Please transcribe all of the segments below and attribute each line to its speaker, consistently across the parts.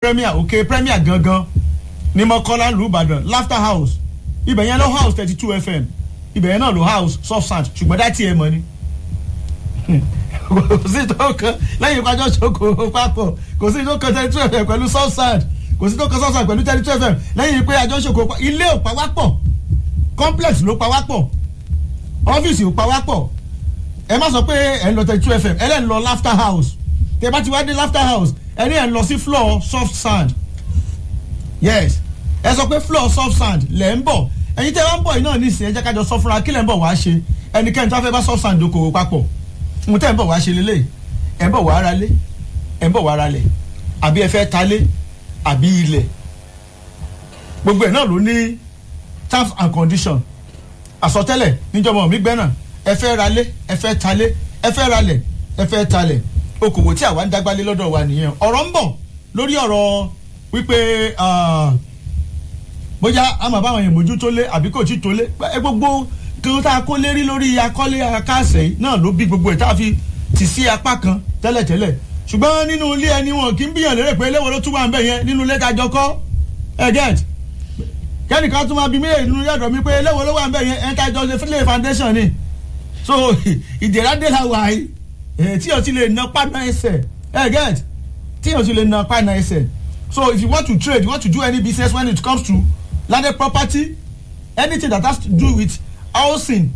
Speaker 1: premier òkè premier gangan ní mọ́kọ́lá ìlú ìbàdàn laughter house ibẹ̀ yẹn ló house thirty two fm ibẹ̀ yẹn náà ló house soft sand ṣùgbọ́n dá tiẹ̀ mọ́ ni kò sí tó kan lẹ́yìn ìpàjọ́ ṣoko papọ̀ kò sí tó kan thirty two fm pẹ̀lú soft sand kò sí tó kan soft sand pẹ̀lú thirty two fm lẹ́yìn ìpè àjọ ṣoko ilé ò pa wá pọ̀ complex ló pa wá pọ̀ ọ́fíìsì ò pa wá pọ̀ ẹ má sọ pé ẹ ń lọ thirty two fm ẹ lẹ́ ń lọ laughter house tẹ bá ti wá dé laughter house ẹ ní ẹ ń lọ sí floor soft sand yes ẹ sọ pé floor soft sand lẹ̀ ń bọ̀ ẹ̀yin tẹ́ wá ń bọ̀ yìí náà nísìnyí ẹ jẹ́ kájọ sọ fúnra kí lẹ̀ ń bọ̀ wá ṣe ẹnikẹ́ni tó fẹ́ bá soft sand okòwò papọ̀ mo tẹ́ ń bọ̀ wá ṣe lélẹ̀ ẹ̀ ń bọ̀ wá ara lé ẹ̀ ń bọ̀ wá ara lẹ̀ àbí ẹ fẹ́ ta lé àbí ilẹ̀ gbogbo ẹ̀ náà ló ní terms and conditions àsọtẹ́lẹ̀ níjọba mi gbẹ́nà ẹ fẹ́ ra lé ẹ fẹ́ ta lé ẹ fẹ́ ra lẹ̀ ẹ fẹ́ ta lẹ̀ okòwò tí àwa ń dágbálé lọ́dọ̀ wa nìyẹn ọ̀rọ̀ ń bọ̀ lórí ọ̀rọ̀ wípé bóyá àmọ́ báwọn èèyàn mójú tó lé àbí kò tí tó lé ẹ gbogbo kí wọ́n tá a kó lérí lórí akọ́lé akáṣẹ́ náà ló bí gbogbo ẹ̀ tá a fi tì sí apá kan tẹ́lẹ̀tẹ́lẹ̀ ṣùgbọ́n nínú ilé ẹni wọn kì í bíyàn lérè pé eléwo ló tún wà ń bẹ̀ yẹn nínú ilé tájọ kọ́ ẹ get kẹ́nìkan tún máa bí mílíọ̀nù nínú yàtọ̀ mi pé eléwo ló wà ń bẹ̀ yẹn ẹ̀ tájọ ṣe fílẹ̀ foundation ni so ìdèrádé la wà yìí tí o ti lè na pàdánù ẹsẹ̀ ẹ get tí o ti lè na pàdánù ẹsẹ̀ so if you want to trade you want to do any business when it comes to landed property anything that has to do with housing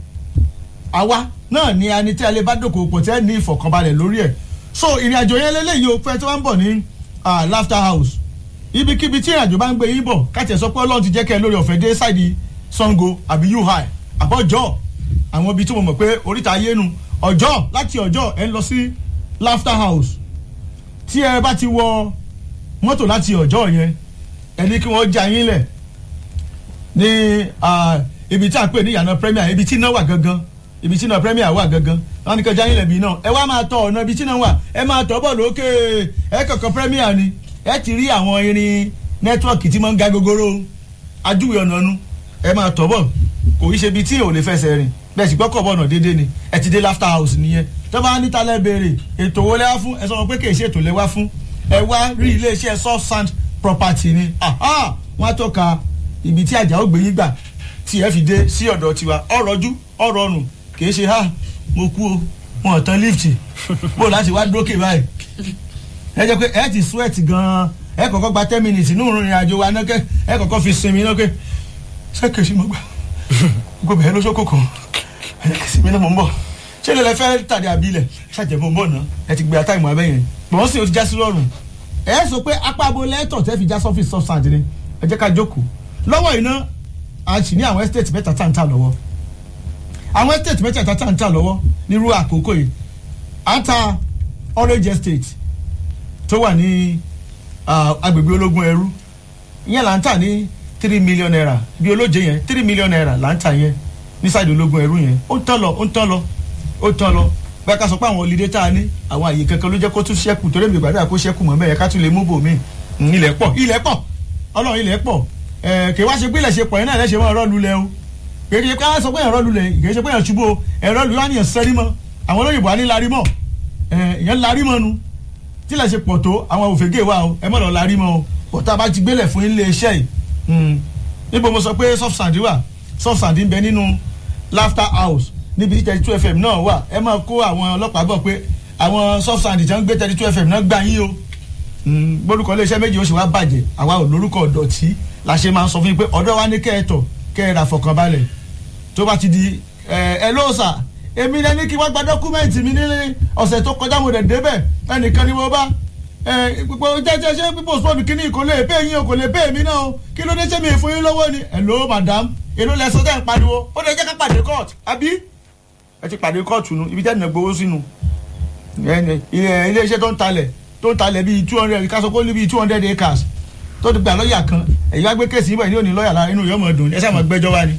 Speaker 1: àwa náà ni a ní tí a lè bá dòkòwò pọ̀ tí ẹ ní ìfọ̀kànbalẹ̀ lórí ẹ̀ so ìrìn àjò yẹn lélẹ́yìí o fẹ́ tí wọ́n ń bọ̀ ní laughter house ibikíbi tí ìrìn àjò bá ń gbé yín bọ̀ káàtì ẹ̀ sọ pé ọlọ́run ti jẹ́ kẹ́ ẹ lórí ọ̀fẹ́ dé sáìdì sango àbí ui àbọ̀jọ́ àwọn ibi tí mo mọ̀ pé oríta ayé nu ọjọ́ láti ọjọ́ ẹ ń lọ sí laughter house tí ẹ bá ti wọ mọ́tò láti ọjọ́ yẹn ẹ ní kí wọ́n já yín lẹ̀ ní ibi tí a pè ní ìyànà premier ibi tí iná wà gangan ibi tí iná premier wà gangan wọn ní kí ọjà yín lẹ̀ bí náà ẹ wá máa tọ ọ̀nà ibi tí iná wà ẹ máa tọ́ bọ̀ lókè ẹ kọ̀ọ̀kan premier ni ẹ ti rí àwọn irin nẹ́tíwọ̀kì tí máa ń ga gogoro ajúwe ọ̀nà nu ẹ máa tọ́ bọ̀ kò í ṣe ibi tí ò lè fẹsẹ̀ rìn bẹ́ẹ̀ sì gbọ́kọ̀ bọ̀nà déédéé ni ẹ ti dé laughter house nìyẹn tó bá níta lẹ́ béèrè ètò wo lẹ́wà fún ẹ sọ wọn pé kì í ṣe ètò lẹ́wà fún ẹ wá rí iléeṣẹ́ soft sand property ni wọ́n á tọ́ka ibi tí àjà ó gbé yín gbà tí ẹ fi dé sí ọ̀dọ̀ tiwa ọ̀rọ̀jú ọ̀rọ̀rùn kì í ṣe ha mo kú o wọn ò tán lift bó láti wá dókè báyìí ẹ jẹ́ pé ẹ ti sweat gan-an ẹ kọ́kọ́ gba ten minutes nínú ìrìn àjò wa náà kẹ́ ẹ kọ́kọ́ fi sinmi náà kẹ́ ṣé kèsì mo gbà gbogbo ẹ lóṣooṣù kan sinmi náà mo ń bọ̀ ṣé lè lẹ fẹ́ tàdé àbílẹ̀ ṣàjẹ́ mo ń bọ̀ náà ẹ ti gbé àtàìmọ̀ abẹ́ yẹn bọ̀wọ́n sì ó ti já sí lọ́rùn ẹ sọ pé apá abo lẹ́tọ̀ tẹ́ fi já sọ́fíìsì substand ni ẹ jẹ́ ká jókòó lọ́wọ́ iná a sì ní àwọn estate mẹ́ta tá à ń tà lọ́wọ́ àwọn estate mẹ́ta tá à ń tà lọ́wọ́ nírú àkókò yìí à ń ta orange estate tó wà ní agbègbè ológun ẹrú ìyẹn là ń tà ní three million naira bí olóje yẹn three million naira là ń tà yẹn ní sáìdì ológun ẹrú yẹn ó ń tán lọ ó ń tán lọ ó ń tán lọ bẹ́ẹ̀ ká sọ pé àwọn olùdé tá a ní àwọn àyè kankan ló jẹ́ kó tún ṣẹ́kù torí mi gbàdúrà kó ṣẹ́kù mọ́ bẹ́ẹ̀ ká tún lè mú bò mí ilẹ̀ pọ̀ ilẹ̀ pọ̀ ọlọ́run ilẹ̀ pọ̀ kì í wá ṣe pé ilẹ̀ ṣe pọ̀ yẹn náà lẹ́sẹ̀ mọ́ ọ̀rọ̀ lulẹ̀ o kì í ṣe pé sọ pé ẹ̀rọ lulẹ̀ kì í ṣe pé ẹ̀rọ ṣubú o ẹ̀rọ lulẹ̀ wá ní ẹ̀sẹ̀ rí mọ́ àwọn olóyìnbó á ní larí mọ́ ìyẹn larí mọ́ nu tí ilẹ̀ ṣe pọ̀ tó àwọn òfégè wa o ẹ mọ̀ lọ larí mọ́ o bọ̀tá bá ti gbélẹ̀ fún ilé iṣẹ́ yìí níbo mo sọ pé soft sand wà soft sand ń bẹ nínú laughter house níbi tí thirty two fm náà wà ẹ máa kó àwọn ọlọ́pàá bọ̀ pé àwọn soft sand tí wọ́n gbé thirty two fm náà gbà yín o gbórúkọ iléeṣẹ́ méjì ó sì wá bàjẹ́ àwa ò lórúkọ ọ̀dọ̀tí la ṣe máa ń sọ fún yín pé ọ̀dọ́ wa ní kẹ́ẹ̀tọ̀ kẹ́ẹ̀rà fọkànbalẹ̀ tó bá ti di ẹ lóòsà èmi lẹ ní kí wọ́n gba dọ́kúmẹ́ǹtì mi ní ọ̀sẹ̀ tó kọjá mo dẹ̀ débẹ̀ ẹnìkan ni mo bá gbogbo jẹjẹ ṣé pípọ̀ spọ́ọ̀nù kínní kò lè pé yín o kò lè pé èmi náà o kí ló dé ṣé mi fún yín lọ́wọ́ ni hello madam èló lẹ sọ tẹ́ ń pariwo ó lè jẹ́ ká pàdé court àbí ẹ ti pàdé court nu ibi tẹ́ ẹ̀ nà gbowó sínú ilé iṣẹ́ tó ń talẹ̀ tó ń talẹ̀ bíi two hundred ká sọ pé ó ní bíi two hundred acres tó ti gba lọ́ọ̀yà kan ẹ̀yin wá gbé kéèsì yìí bọ̀ ní òní lọ́ọ̀yà lára inú yóò mọ̀ dùn ẹ sáà mọ̀ gbẹ́jọ́ wa ni.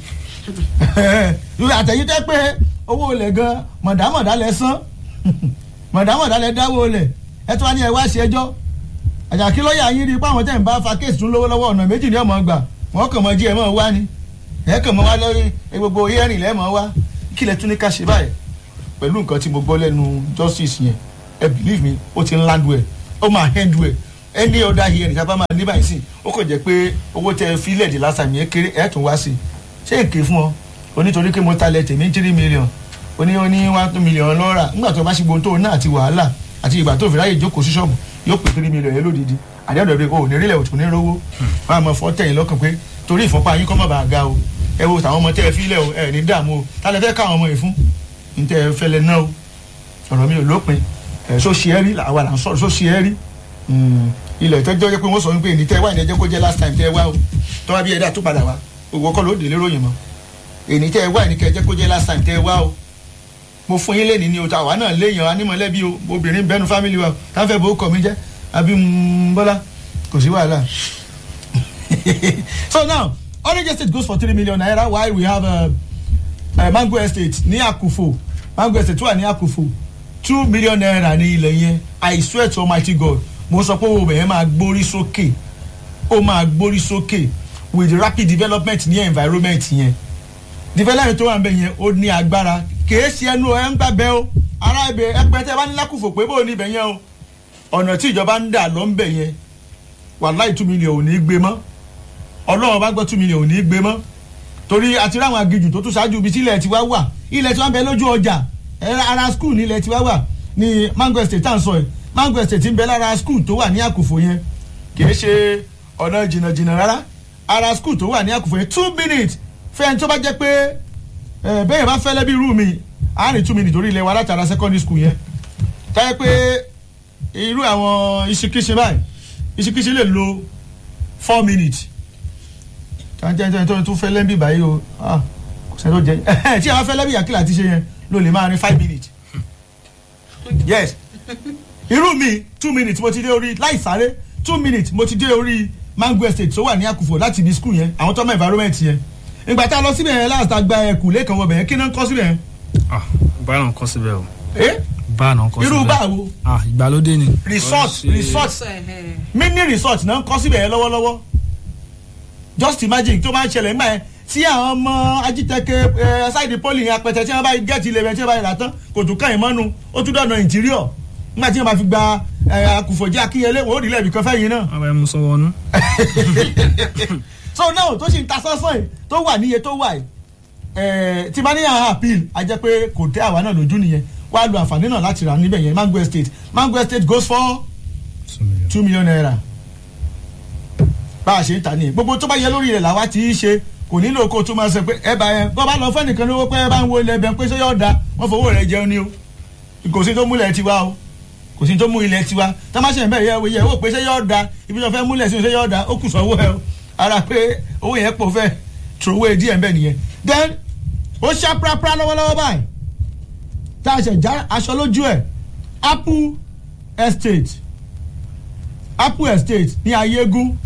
Speaker 1: àtẹ̀yìn tẹ́ pé owó olè gan mọ̀dámọ̀dá lẹ san mọ̀dámọ̀dá lẹ dáwọ́ olè ẹ tó wá ní ẹ wá ṣe ẹjọ́ àjàkí lọ́ọ̀yà yín rí i pé àwọn tẹ̀ ń bá fa kéèsì tún lówó lọ́wọ́ ọ̀nà méjì ní ọmọ gbà wọ́n kàn mọ́ jí ẹ mọ́ wá ni ẹ kàn mọ́ wá lórí gbogbo yẹ́rìn lẹ́mọ̀ wá kí lẹ tún ní ká ṣe báyìí pẹ̀lú nǹkan tí mo gbọ́ lẹ́nu justice yẹn ẹ believe me ó ti ń land well ó máa end well any other here nìkan bá máa ní báyìí sí ó kò jẹ́ pé owó tẹ fílẹ̀ di last time yẹn kéré ẹ̀ tún wá sí i ṣé èké fún ọ onítorí pé mo talẹ̀ tèmi three million oní oní one two million lọ́ra nígbà tó bá ṣe gbogbo tó náà àti wàhálà àti ìgbà tó fi ráyè jókòó sí ṣọ́ọ̀bù yóò pè three million yẹn lódìdí àdéhùn rẹ̀ o ò ní rílẹ̀ òtún ní rówó máa mọ fọ́ tẹ̀yìn lọ́kàn pé torí ìfọ́pá yín kọ́ mọ̀ bá ga o ẹ wo tàwọn ọmọ tẹ́ ẹ fílẹ̀ o ẹ ní dààmú o tálẹ̀ fẹ́ káwọn ọmọ yìí fún ní tẹ́ ẹ fẹ́lẹ̀ náà o ọ̀rọ̀ mi ò lópin ẹ̀ sọ ṣe é rí àwa là ń sọ̀rọ̀ sọ ṣe é rí ilẹ̀ tẹ́jọ́ jẹ́ pé wọ́n sọ wípé ní tẹ́ wá ìdẹ́jẹ́ kó jẹ́ last time tẹ́ wá o tọ́wá bí ẹ̀dá tó padà wá òwò kọ́ ló dé léròyìn mọ́ èní tẹ́ wá ìní kẹjẹ́ kó jẹ́ last time tẹ́ wá o mo fún yín lẹ́ni ní o tàwa náà léèyàn anímọ̀lẹ́bí o obìnrin bẹ́nu family wa táfẹ́ bó kọ̀ mí jẹ́ àbí bọ́lá kò sí wàhálà so now orange estate goes for three million naira while we have uh, uh, mango estate ní àkùfò mango estate wà ní àkùfò two million naira ní ilẹ̀ yẹn i swear to almighty god mo sọ pé owó bẹ̀yẹn máa gbórí sókè ó máa gbórí sókè with the rapid development ní environment yẹn development tó wà níbẹ̀ yẹn ó ní agbára kìí ṣe ẹnu ẹ ń gbàgbẹ́ o ara ibẹ̀ ẹgbẹ́ tẹ́ bá ní lákùfò pé bó ní ibẹ̀ yẹn o ọ̀nà tí ìjọba ń dà lọ ń bẹ̀ yẹn wàláì two million ò ní gbé mọ́ ọlọ́run bá gbọ́ two million ò ní gbé mọ́ torí àti ráwọn agijù tó tún ṣáájú ibi tí ilẹ̀ tiwa wà ilẹ̀ tiwa ń bẹ lójú ọjà ara school ní ilẹ̀ tiwa wà ní mango estate tá à ń sọ yìí mango estate ń bẹ lára school tó wà ní àkùfò yẹn kìí ṣe ọ̀nà jìnnàjìnnà rárá ara school tó wà ní àkùfò yẹn two minutes fẹ́ẹ́n tó bá jẹ́ pé bẹ́ẹ̀ bá fẹ́lẹ́ bí irú mi àárín two minutes torí ilẹ̀ wa látara secondary school yẹn táyẹ pé irú àwọn ìṣekíṣe báyìí ìṣekíṣe lè lo four minutes tàǹtẹ̀ǹtẹ̀ tó tún fẹ́lẹ́ bí báyìí o kò sẹ́ni tó jẹ tí àwọn fẹ́lẹ́ bí yàkìlà ti ṣe yẹn ló lè máa rin five minutes yes irú mi two minutes mo ti dé orí láì sáré two minutes mo ti dé orí mango estate tó wà ní àkùfò láti ibi school yẹn àwọn tọ́mọ environment yẹn ìgbà tá a lọ síbẹ̀ yẹn láti gba ẹkùn lẹ́kàn wọbẹ̀ yẹn kí náà ń kọ́ síbẹ̀ yẹn.
Speaker 2: báyọ̀ náà kọ́ síbẹ̀ o.
Speaker 1: ẹ
Speaker 2: báà náà kọ́ síbẹ̀
Speaker 1: irú báwo.
Speaker 2: ah ìgbàlódé ni.
Speaker 1: resort resort mini resort náà ń kọ́ síbẹ̀ yẹn lọ́wọ́lọ́wọ́ just imagine tó máa ń ṣẹlẹ̀ nígbà yẹn tí àwọn ọmọ ajítẹ́kẹ́ ẹ ṣáìdì pọ́lì yẹn apẹ̀tẹ̀ tí wọ́n bá gẹ̀ẹ́tì ilẹ̀ yẹn tí wọ́n bá yẹra tán kò tún káyìn mọ́nu ó tún dọ̀nà interior nígbà tí wọ́n bá fi gba akùfọ̀jẹ́ akínyẹlé wọ́n ó rí lẹ́ẹ̀bì kan fẹ́yìn náà.
Speaker 2: wọ́n bá yẹn mú sọ́wọ́ ọ̀nù.
Speaker 1: so now tó sì ń ta sánsán yìí tó wà níye tó wà yìí tí bá ní àwọn appeal a jẹ́ pé kò tẹ́ àwa náà lójú nìyẹn wàá lo àǹfààní náà láti rà níbẹ̀ yẹn mango estate mango estate goes for two million naira bá a ṣe ń ta ní gbogbo tó bá yẹ lórí rẹ̀ làwa ti í ṣe kò nílò kó tó máa sọ pé ẹ bá yẹn bọ́ bá lọ fẹ́ nìkan lówó pé ẹ bá ń wo ilẹ̀ bẹ́ẹ̀ pé ṣé yóò da wọ́n fowó rẹ̀ jẹun ni o kò sí tó múlẹ̀ tiwa o kò sí tó mú ilẹ̀ tiwa tá má ṣe ń bẹ̀ yẹ wo yẹ wò pé ṣé yóò da ibi tó fẹ́ múlẹ̀ sí ṣé yóò da ó kù sọ́wọ́ ẹ o ara pé owó yẹn pọ̀ fẹ́ trowó díẹ̀ ń bẹ̀ nìyẹn then ó ṣá prapra lọ́wọ́lọ́wọ́ báyìí tá a ṣe já aṣọ lójú ẹ̀ apple estate apple estate ní ayégún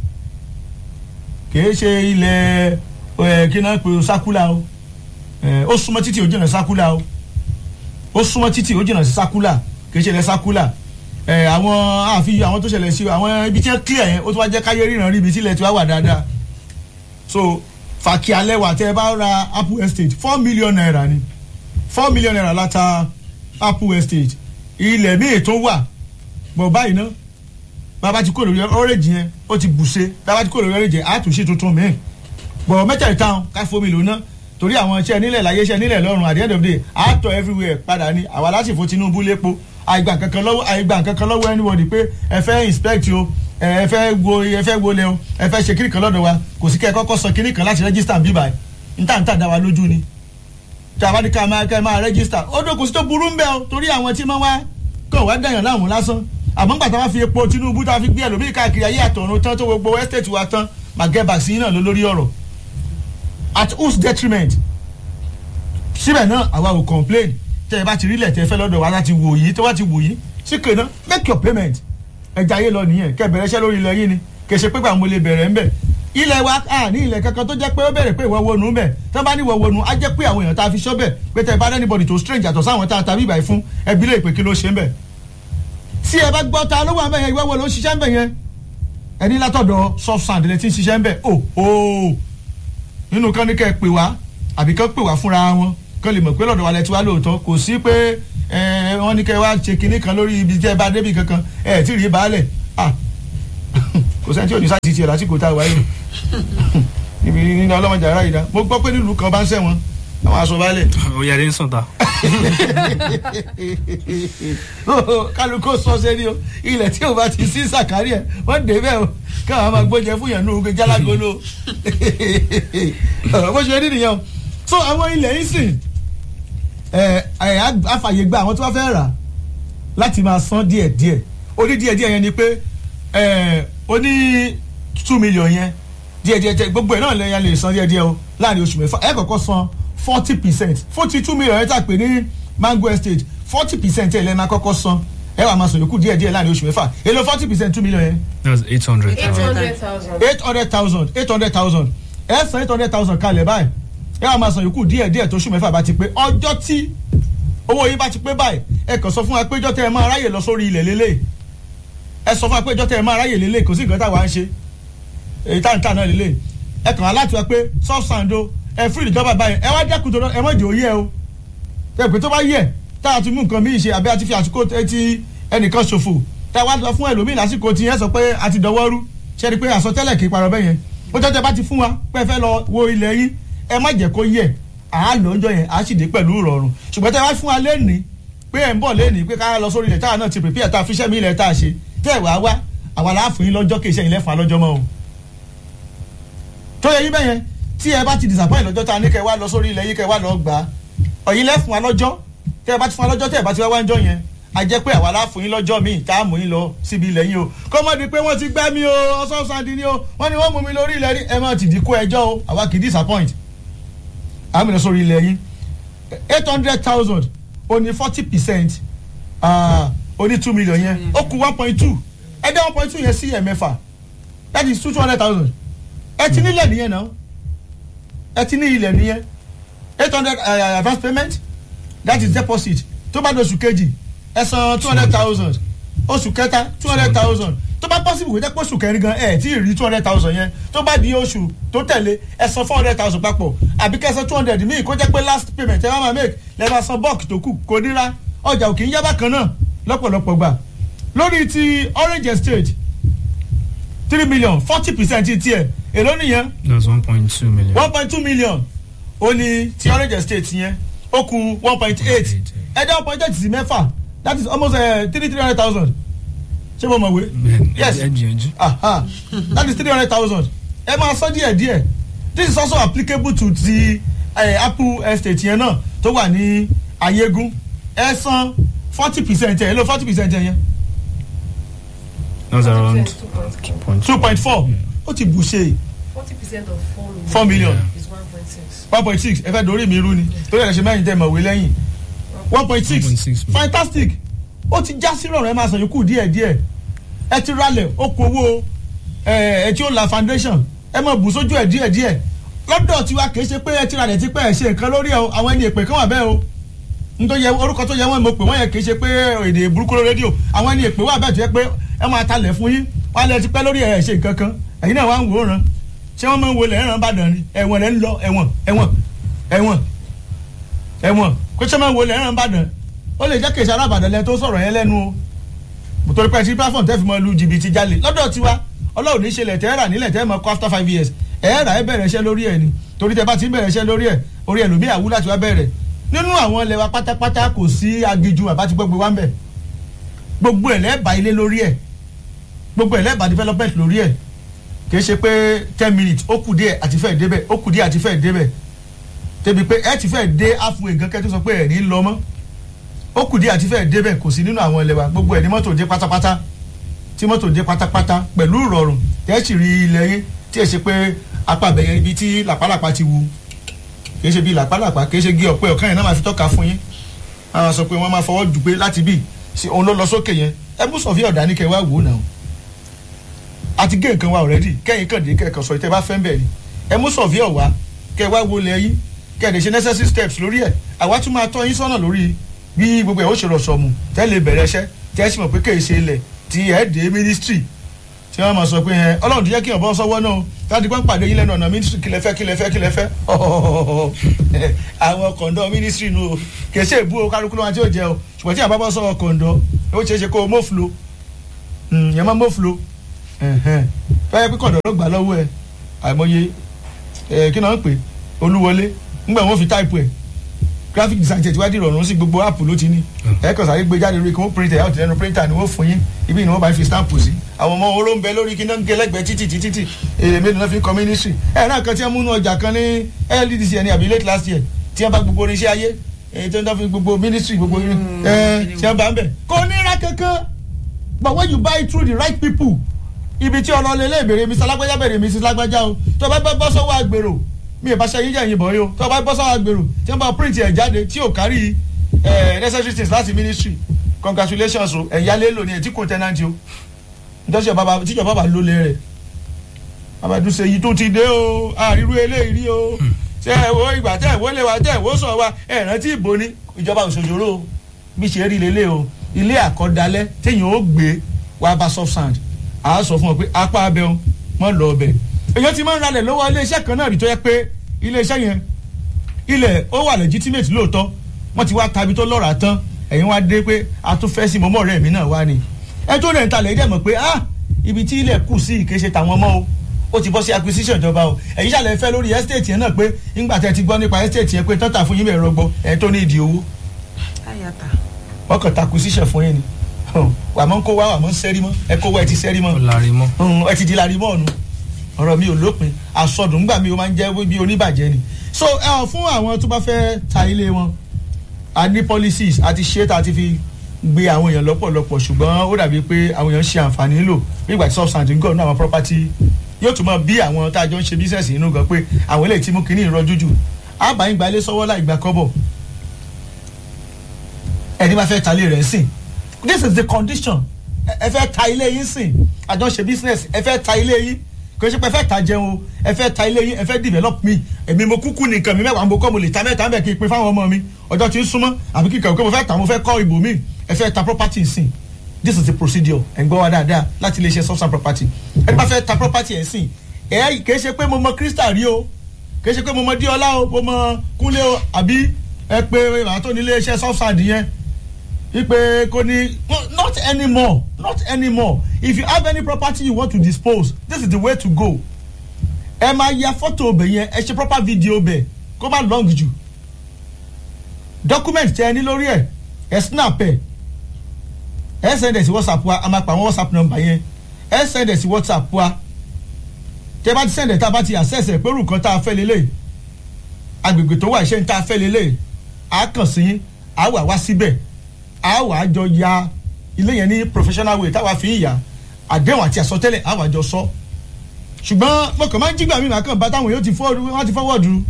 Speaker 1: kìí ṣe ilẹ̀ ẹ̀ kí náà pè sákúlà o ó súnmọ́ títì ó jìnnà sákúlà o ó súnmọ́ títì ó jìnnà sí sákúlà kìí ṣe ilẹ̀ sákúlà àwọn àfihàn àwọn tó ṣẹlẹ̀ sí àwọn ibi tí wọ́n clear yẹn ó tún wá jẹ́ káyé ríran rí ibi tí ilẹ̀ tí wọ́n wà dáadáa so fàkì alẹ́ wà tẹ́ ẹ bá ra apple estate four million naira ni four million naira láta apple estate ilẹ̀ míì tó wà bọ̀ báyìí náà bàbá ti kó lórí ọrẹ́jì yẹn ó ti bùṣe bàbá ti kó lórí ọrẹ́jì yẹn á tún ṣe tuntun míì bọ̀ mẹ́tẹ̀ẹ̀ta ká fomi lò ná torí àwọn iṣẹ́ nílẹ̀ láyé iṣẹ́ nílẹ̀ lọ́rùn at the end of the day á tọ̀ everywhere padà ní àwa lásìfò Tinubu lépo àìgbà kankan lọ́wọ́ àìgbà kankan lọ́wọ́ anybody pé ẹ fẹ́ inspect o ẹ fẹ́ wo ẹ fẹ́ wọlé o ẹ fẹ́ ṣe kíní kan lọ́dọ̀ wa kò sí kẹ́ ẹ kọ́kọ́ sọ kíní kan láti register bíbá ẹ̀ níta níta dá wa lójú ni tí a bá ní ká máa ká máa register ó dókòó sí tó burú ń bẹ́ o torí àwọn tí wọ́n wá kàn wá dàyàn láwọn lásán àmọ́ nígbà tá a bá fi epo Tinubu tá a fi gbé ẹlòmíì káàkiri ayé àtọ̀run tán tó gbogbo estate wa tán mageba sí náà ló lórí ọ̀rọ̀ at whose detriment síbẹ̀ náà àwa ò complain tẹ́ ẹ bá ti rílẹ̀ tẹ́ ẹ fẹ́ lọ́dọ̀ wa láti wò yìí tó bá ti wò yìí síkè náà make your payment ẹja ayé lọ nìyẹn kẹ́ bẹ̀rẹ̀ iṣẹ́ lórí ilẹ̀ yìí ni kẹ́ ṣe pé gbàmọ́ lè bẹ̀rẹ̀ ń bẹ̀ ilẹ̀ wa a ní ilẹ̀ kankan tó jẹ́ pé ó bẹ̀rẹ̀ pé ìwọ wọnú bẹ̀ tán bá ní ìwọ wọnú á jẹ́ pé àwọn èèyàn tá a fi ṣọ́ bẹ̀ pé tẹ́ ẹ bá anybody tó strange àtọ̀ sáwọn tá a tàbí ìbàyí fún ẹbí lè pè kí ló ṣe ń bẹ̀ tí ẹ bá gbọ́ ta ló wà ń bẹ̀ yẹn ìwọ wo ló ń ṣiṣẹ́ ń bẹ̀ yẹn ẹni látọ̀dọ̀ soft sand lè ti ń ṣiṣẹ́ ń bẹ̀ o o nínú kan ní kẹ́ ẹ pè wá àbí kán pè wá fúnra wọn kán lè mọ̀ pé lọ́dọ̀ wa lẹ ti wá lóòótọ́ kò sí pé wọ́n ní kẹ́ ẹ wá ṣe kinní kan lórí ibi tí ẹ bá débi kankan ẹ tí rí baálẹ̀ kò sẹ́ni tí ò ní sáà ti tiẹ̀ lásìkò tá a wáyé ibi nínú ọlọ́mọdé ara yìí dá mo gbọ́ pé nílùú kan bá ń sẹ́wọ̀n àwọn aṣọ balẹ̀
Speaker 2: ó yàrá ń sọ̀tà.
Speaker 1: kálukó sọ sẹ́ni o ilẹ̀ tí o bá ti sí sàkárì ẹ̀ wọ́n dé bẹ́ẹ̀ o káwọn máa gbóúnjẹ fún yàn ní oge jálágolo bó ṣe rí nìyẹn o so àwọn ilẹ̀ yìí sìn ẹ̀ ẹ̀ àfàyè gba àwọn tí wọ́n fẹ́ rà láti máa san díẹ̀ díẹ̀ oní díẹ̀ díẹ̀ yẹn ni pé ẹ̀ oní two million yẹn díẹ̀ díẹ̀ díẹ̀ gbogbo ẹ̀ náà lẹ́yìn lè san díẹ̀ díẹ̀ o láàrin oṣù mẹ́fà ẹ̀ kọ́kọ́ san forty percent forty two million yẹn tà pé ní mango estate forty percent ẹ̀ lẹ́ẹ̀ máa kọ́kọ́ san ẹ̀ wà máa san yòókù díẹ̀ díẹ̀ láàrin oṣù mẹ́fà èlò forty percent two million yẹn
Speaker 2: that's eight hundred
Speaker 3: eight
Speaker 2: thousand.
Speaker 3: hundred thousand.
Speaker 1: eight hundred thousand eight hundred thousand ẹ san eight hundred thousand kalẹ̀ báyìí ẹ wà máa san yòókù díẹ̀ díẹ̀ tó oṣù mẹ́fà bá ti pé ọjọ́ tí owó yìí bá ti pé báyìí ẹ kàn sọ fún wa pé ọjọ́ tẹ ẹ máa ráyè lọ sórí ilẹ̀ lélẹ̀ ẹ sọ fún wa pé ọjọ́ tẹ ẹ máa ráyè lélẹ̀ kò sí nǹkan táwa ń ṣe èyí tá à ń tà náà lélẹ̀ ẹ kàn á láti wá pé soft sand o ẹ fún ìjọba báyìí ẹ wá dẹ́kun tó ẹ mọ̀jẹ̀ òye o ẹ pé tó bá yẹ tá a ti mú nǹkan míì ṣe àbí a ti fi àsìkò ti ẹnìkan ṣòfò tá a wá lọ fún ẹlòmíì lásìkò tí yẹn sọ pé a ti dọwọ́ rú ṣe é rí i pé àsọtẹ́lẹ̀ kì í parọ́ bẹ́yẹn ó jọ́jọ́ bá ti fún wa pé ẹ fẹ́ lọ wo ilẹ̀ yín ẹ má jẹ́ kó yẹ àá lọ́jọ́ yẹn àá sì dé pẹ̀lú ìrọ̀rùn ṣùgbọ́n tẹ́ wá fún wa lẹ́nìí pé ẹ̀ ń bọ̀ lẹ́nìí pé ká lọ sórí ilẹ̀ táwa náà ti pèpè tá a fi iṣẹ́ mi ilẹ̀ tá a ṣe tẹ́ ẹ̀ wá wá àwa la fún yín lọ́jọ́ kì í ṣe ilẹ̀ fún alọ́jọ́ mọ́ o. tó yẹ yín bẹ́yẹn tí ẹ bá ti disappoint lọ́jọ́ tá a ní kẹ́ wá lọ sórí ilẹ̀ yín kẹ́ wá lọ gbà á ọ̀yin lẹ́ fún wa lọ́jọ́ tẹ́ ẹ bá ti fún wa lọ́jọ́ tẹ́ ẹ bá ti wá wá ń jọ yẹn a jẹ́ pé àwa la fún yín lọ́jọ́ míì tá a mú yín lọ síbi ilẹ̀ yín o kó mọ̀ di pé wọ́n ti gbẹ́ mi o ọ̀sán sandi ni o wọ́n ní wọ́n mú mi lórí ilẹ̀ rí ẹ má ti di kó ẹjọ́ o àwa kì í disappoint àmì lọ sórí ilẹ̀ yín eight hundred thousand ó ní forty percent ó ní two million yẹn ó kù one point two ẹ dá one point two yẹn sí ẹ̀ mẹ́fà that is two hundred thousand ẹ ti nílẹ̀ nìyẹn náà ẹ ti ní ilẹ̀ nìyẹn eight hundred advance payment that is deposit tó bá di oṣù kejì ẹ san two hundred thousand oṣù kẹta two hundred thousand tó bá possible kò jẹ́ pé oṣù kẹrin gan ẹ̀ tí ì rí two hundred thousand yẹn tó bá di oṣù tó tẹ̀lé ẹ san four hundred thousand papọ̀ àbí kẹ́ ẹ san two hundred míì kó jẹ́ pé last payment ẹ bá máa make lẹ́ máa san bulk tó kù kò níra ọjà òkè ń yá bákan náà lọ́pọ̀lọpọ̀ gbà lórí ti orange estate three million forty percent ti tiẹ̀ èló nìyẹn
Speaker 2: that's one point two million.
Speaker 1: one point two million ó ní ti orange estate yẹn ó kù one point eight ẹ̀dá one point eight sí mẹ́fà that is almost uh, three three hundred thousand ṣé mo mọ̀ wé yes
Speaker 2: ẹ gbìyànjú.
Speaker 1: aha that is three hundred thousand ẹ máa sọ díẹ̀ díẹ̀ this is also applicable to ti uh, apple estate yẹn náà tó wà ní ayégún ẹ san forty percent ẹ ló forty percent yẹn
Speaker 2: that's around
Speaker 3: two
Speaker 2: point
Speaker 1: two point four ó ti bù ṣe
Speaker 3: forty percent of four million.
Speaker 1: four million
Speaker 3: is one point six.
Speaker 1: one point six ẹ fẹ́ dorí mi rú ni torí ẹ̀ ṣe mẹ́rin tẹ́ mọ̀ wé lẹ́yìn one point six
Speaker 2: 1.6
Speaker 1: fantastic ó ti já sí rọrùn ẹ máa sàn yòókù díẹ̀ díẹ̀ ẹ ti ralẹ̀ ó kó owó ẹ ẹ tí ó la foundation ẹ máa bù sójú ẹ díẹ̀ díẹ̀ lọ́dọ̀ tiwa kì í ṣe pé ẹ ti ralẹ̀ ti pẹ́ ẹ ṣe nǹkan lórí ẹ o àwọn ẹni èpè kan wà bẹ́ẹ̀ o nítorí orúkọ tó yẹ wọn mo pè wọn yẹ kì í ṣe pé èdè burúkú lórí rédíò àwọn ẹni èpè wà bẹ́ẹ̀ tó yẹ pé ẹ máa talẹ̀ fún yín wọn lẹ ti pẹ́ lórí ẹ ṣe nǹkan kan ẹ̀yin náà wà ń wòran ṣé wọ́n máa ń wọlé ẹ̀ràn bàdàn ni ẹ̀wọ̀n rẹ̀ ń lọ ẹ̀wọ̀n ẹ̀wọ̀n ẹ̀wọ̀n ẹ̀wọ̀n kó ṣe máa ń wọlé ẹ̀ràn bàdàn ó lè jẹ́ kèsì arábàdàn lẹ tó sọ̀rọ̀ yẹn lẹ́nu o torí pé ti platform tẹ́ fi mọ lu jìbìtì jalè lọ́dọ̀ tiwa ọlọ́run ní ṣẹlẹ̀ tẹ́ rà nílẹ̀ tẹ́ mọ kọ́ after five years ẹ̀ rà ẹ̀ bẹ̀rẹ̀ iṣẹ́ lórí ẹ̀ ni torí tẹ́ bá ti ń bẹ̀rẹ̀ iṣẹ́ lórí ẹ̀ orí ẹlòmíì àwú láti wá bẹ̀rẹ̀ nínú àwọn ilẹ̀ wa pátápátá kò sí agiju àbá ti gbogbo wa ń bẹ̀ gbogbo ẹ̀ lẹ́ẹ̀bà ilé lórí ẹ̀ gbogbo ẹ̀ lẹ́ẹ̀bà development lórí ẹ̀ kìí ṣe pé ten minutes ó kù díẹ̀ àti fẹ́ẹ̀ débẹ̀ ó kù díẹ̀ àti fẹ́ẹ̀ débẹ̀ tẹbi pé ẹ ti fẹ́ẹ̀ dé halfway gan kẹ́ tó sọ pé ẹ̀ ní lọ mọ́ ó kù díẹ̀ àti fẹ́ẹ̀ débẹ̀ kò sí nínú àwọn ilẹ̀ wa gbogbo ẹ̀ ní mọ́tò dé pátápátá tí mọ́tò dé pátápátá pẹ̀lú ìrọ̀rùn tẹ́ sì rí ilẹ̀ yín tí ẹ ṣe pé apá àbẹ̀yẹ ibi tí làpálàpá ti wu kìí ṣe bí làpálàpá kìí ṣe gé ọ̀pẹ ọ̀kan yẹn náà máa fi tọ́ka fún yín àwọn sọ pé wọ́n máa fọwọ́ jù pé láti bì sí òun ló lọ sókè yẹn ẹ bú sọ̀fí ọ̀dà ní kẹ́ wá wò ó náà àti gé nǹkan wa already kẹ́yìn kàn dé kẹ́kàn sọ ìtẹ́ bá fẹ́ ń bẹ̀ ni ẹ mú sọ̀fí ọ̀wá kẹ́ wá wo lẹ̀ yín kẹ́ ẹ̀ lè ṣe necessary steps lórí ẹ̀ àwa tún máa tọ́ yín sọ́nà lórí bí gbogbo ẹ̀ ó ṣe rọ̀ sọ̀mù tẹ́ lè bẹ̀rẹ̀ iṣẹ́ tẹ́ sì mọ̀ pé kèé ṣe ilẹ̀ tí ẹ̀ dé ministry tí wọ́n máa sọ pé ẹ ọlọ́run ti jẹ́ kí ọ̀bọ sọ́wọ́ náà láti pọ́n pàdé yín lẹ́nu ọ̀nà ministry kílẹ̀ fẹ́ kílẹ̀ fẹ́ kílẹ̀ fẹ́ àwọn kọ̀ǹdọ̀ ministry nu o kì í ṣe èbú o kálukú ló wọn tí ó jẹ o ṣùgbọ́n tí àbábọ́ sọ̀rọ̀ kọ̀ǹdọ̀ ó ṣeé ṣe kó o mọ́flo yẹn má mọ́flo fẹ́ẹ́ pé kọ̀dọ̀ ló gbà lọ́wọ́ ẹ̀ àìmọye ẹ̀ kí náà ń pè olúwọlé ńgbà wọn fi táìpù ẹ̀ graphic design tẹ̀ tí wá di ìrọ̀rùn sí gbogbo app ló ti ní ẹ̀ kàn sáré gbé jáde lórí kí wọ́n print ẹ̀ out lẹ́nu printer ni wọ́n fún yín ibi ni wọ́n bá fi stamp sí àwọn ọmọ oró ń bẹ lórí kí náà ń gé lẹ́gbẹ̀ẹ́ títì títì tí èrè mélòó náà fi ń kọ́ ministry ẹ̀ náà kan tí wọ́n múnú ọjà kan ní LDC ẹ̀ ní àbí late last year tí wọ́n bá gbogbo oníṣẹ́ ayé èyí tó ń dá fi gbogbo ministry gbogbo ẹ̀ tí wọ́n bá ń bẹ̀ kò ní ra kankan but when you buy through the right people ibi tí ọlọ́lẹ̀ lè bèrè mr lágbájá bèrè mrs lágbájá o tó bá bá bọ́ sọ́wọ́ àgbèrò mi ì bá ṣe yíjà yìnbọn yìí o tó bá bọ́ sọ́wọ́ àgbèrò tí wọ́n bá print ẹ̀ jáde tí ò kárí ẹ̀ necessary things láti ministry congratulations o ẹ̀yà lélo ni ẹ̀ tí kò tẹ́nàntì o nítorí bàbá tíjọba bá lólè rẹ̀ bàbá dùsẹ̀ yìí tó ti dé o àríwú eléyìí rí o ṣe ẹ̀ wo ìgbà tẹ̀ wọ́n lé wa tẹ̀ wọ́n sọ̀ wa ẹ̀ rántí ìbò ni ìjọba òṣòjòrò bí ṣe rí lélẹ̀ o ilé àkọ́dálẹ́ téèyàn ó gbé wá bá soft sand a sọ fún ọ pé apá abẹ o mọ lọ ọbẹ èyàn ti máa ń ralẹ̀ lọ́wọ́ iléeṣẹ́ kan náà rí tó yẹ pé iléeṣẹ́ yẹn ilẹ̀ ó wà legitimate lóòótọ́ wọ́n ti wá tabi tó lọ́ra tán ẹ̀yin wá dé pé a tún fẹ́ sí mọ́mọ́ rẹ̀ mí náà wá ni ẹ tó rẹ̀ ń talẹ̀ dẹ̀ mọ̀ pé ah ibi tí ilẹ̀ kù sí ìkéṣe tàwọn mọ́ o ó ti bọ́ sí acquisition ìjọba o ẹ̀yin ṣàlẹ̀ fẹ́ lórí estate yẹn náà pé ńgbà tẹ́ ti gbọ́ nípa estate yẹn pé tọ́ta fún yín bẹ̀rẹ̀ rọgbọ ẹ̀ tó ní ìdí owó
Speaker 4: ayata
Speaker 1: wọ́n kàn ta acquisition fún yín ni wà mọ́ ń kó wá wà mọ́ ń sẹ́rí mọ́ ẹ kó wá ẹ ti sẹ́rí mọ́
Speaker 2: ó lárí mọ́.
Speaker 1: ẹ ti di lárí mọ́ ọ̀nù ọ̀rọ̀ mi ò lópin àsọdùn gbà mí ó máa ń jẹ́ bí oníbàjẹ́ ni so ẹ ọ fún àwọn tó bá fẹ́ ta ilé wọn a ní policies a ti ṣe é tá a ti fi gbé àwọn èèyàn lọ́pọ̀lọpọ̀ ṣùgbọ́n ó dàbí pé àwọn èèyàn ń ṣe àǹfààní nílò nígbà tí substance ń gọ̀ ní àwọn property yóò tún mọ bí àwọn tá a jọ ń ṣe business inú gan pé àwọn eléyìí tí mú kínní ìrọ́jú jù àbáyín gba ilé sọ́wọ́ láì gba kọ́bọ̀ ẹni bá fẹ́ ta ilé rẹ̀ sìn this is the condition ẹ fẹ́ ta ilé yín sìn àjọ ṣe business ẹ fẹ́ ta ilé yín kò ṣe pé ẹ fẹ́ ta jẹun o ẹ fẹ́ ta ilé yín ẹ fẹ́ develop mi èmi mo kúkú nìkan mi mẹ́wàá mo kọ́ mo lè ta mẹ́ta mẹ́ kí n pin fáwọn ọmọ mi ọjọ́ tí ń súnmọ́ àbí kíkà òkè mo fẹ́ ta mo fẹ́ kọ́ ibò mi ẹ fẹ́ ta property sìn this is the procedure ẹ̀ ń gbọ́ wa dáadáa láti ilé iṣẹ́ substance property ẹni bá fẹ́ ta property ẹ̀ sìn ẹ̀ kì í ṣe pé mo mọ crystal rí o kì í ṣe pé mo mọ díọ́lá o mo mọ kúnlé o àbí ẹ pé bàbá tó ní ilé iṣẹ́ substance yẹn ipe kò ní not anymore not anymore if you have any property you want to dispose this is the way to go ẹ máa ya fọ́tò ọbẹ̀ yẹn ẹ ṣe proper video ọbẹ̀ kó má long jù document tẹ ẹ ní lórí ẹ ẹ snap ẹ ẹ send ẹ sí whatsapp wa a máa pa àwọn whatsapp number yẹn ẹ send ẹ sí whatsapp wa tẹ bá ti send ẹ tá a bá ti access ẹ pé orúkọ tá a fẹ́ lélẹ̀ agbègbè tó wà iṣẹ́ ní tá a fẹ́ lélẹ̀ à kàn sí yín à wà wá síbẹ̀ a wà á jọ ya ilé yẹn ní professional way táwa fi ń yà àdéhùn àti àsọtẹ́lẹ̀ a wà jọ sọ ṣùgbọ́n mo kàn máa ń jígbà mi màá kàn bá táwọn yóò ti fọwọ́dù wọ́n ti fọwọ́dù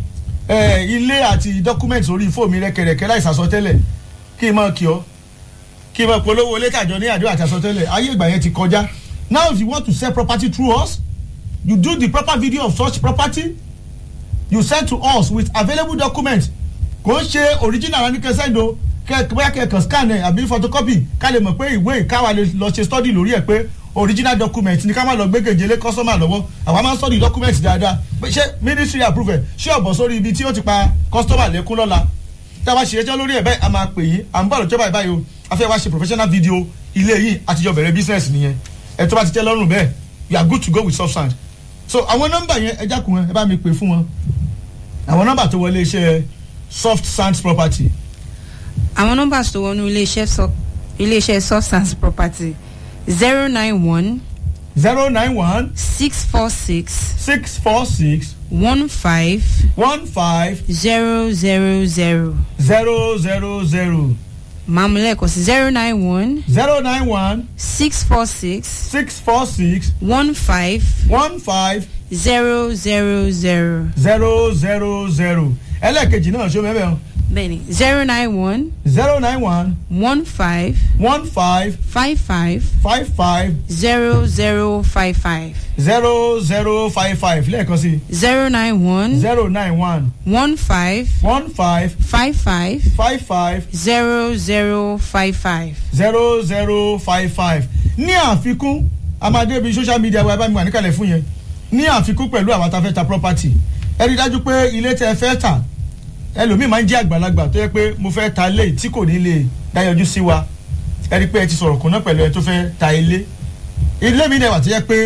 Speaker 1: ilé àti document orí fóònù mi rẹ́kẹrẹ́kẹ́ láì sàsọtẹ́lẹ̀ kí n máa kí ọ kí n máa polówó ilé tàjọ ní àdéhùn àti àsọtẹ́lẹ̀ ayé ìgbà yẹn ti kọjá now if you want to sell property through us you do the proper video of such property you send to us with available documents kò ń ṣe original anikẹsẹ́ndo o bóyá kẹ̀kọ́ scan ẹ̀ àbí photocopy ká lè mọ̀ pé ìwé ìkáwá lè lọ ṣe study lórí ẹ̀ pé original document ni ká má lọ gbégèjè lé customer lọ́wọ́ àwa máa ń study document dáadáa ṣé ministry approve ẹ̀ ṣé ọ̀bọ̀ sórí ibi tí ó ti pa customer lẹ́kún lọ́la tá a bá ṣe ẹjọ́ lórí ẹ̀ bẹ́ẹ̀ a máa pè yín à ń bọ̀ lọ́jọ́ báyìí báyìí o a fẹ́ wá ṣe professional video ilé yìí àtijọ́ bẹ̀rẹ̀ business nìyẹn ẹ̀ tó bá ti tẹ́ lọ́rùn bẹ́ẹ̀ you are good to go with substand so àwọn nọ́mbà yẹn ẹ jákun ẹ bá mi pè fún wọn àwọn nọ́mbà tó wọlé iṣẹ́ soft sands property
Speaker 4: àwọn nọ́mbà tó wọnú iléeṣẹ́ sọ iléeṣẹ́ substance property zero nine one
Speaker 1: zero nine one
Speaker 4: six four six
Speaker 1: six four six
Speaker 4: one five
Speaker 1: one five
Speaker 4: zero zero zero
Speaker 1: zero zero zero
Speaker 4: mamulẹ́kọ̀ sí zero nine one
Speaker 1: zero nine one
Speaker 4: six four six
Speaker 1: six four six
Speaker 4: one five
Speaker 1: one five
Speaker 4: zero zero zero
Speaker 1: zero zero zero ẹlẹ́ẹ̀kejì náà ṣó mẹ́mẹ́ o
Speaker 4: bẹ́ẹ̀ni zero nine one
Speaker 1: zero nine one
Speaker 4: one five
Speaker 1: one five
Speaker 4: five five
Speaker 1: five five
Speaker 4: zero zero five five
Speaker 1: zero zero five five lẹ́ẹ̀kan sí
Speaker 4: zero nine one
Speaker 1: zero nine one
Speaker 4: one five
Speaker 1: one five
Speaker 4: five five
Speaker 1: five five
Speaker 4: zero zero five five.
Speaker 1: zero zero five five ní àfikún amadébi social media wa bá mi wà níkàlẹ̀ fún yẹn ní àfikún pẹ̀lú àwọn tá a fẹ́ ta property ẹ rí i dájú pé ilé tẹ́ ẹ fẹ́ tà ẹlòmíì máa ń jẹ́ àgbàlagbà tó yẹ pé mo fẹ́ ta ilé tí kò ní lè dáyọjú sí wa ẹ rí i pé ẹ ti sọ̀rọ̀ kùnà pẹ̀lú ẹ tó fẹ́ ta ilé ilé mi dẹ̀ wà tó yẹ pé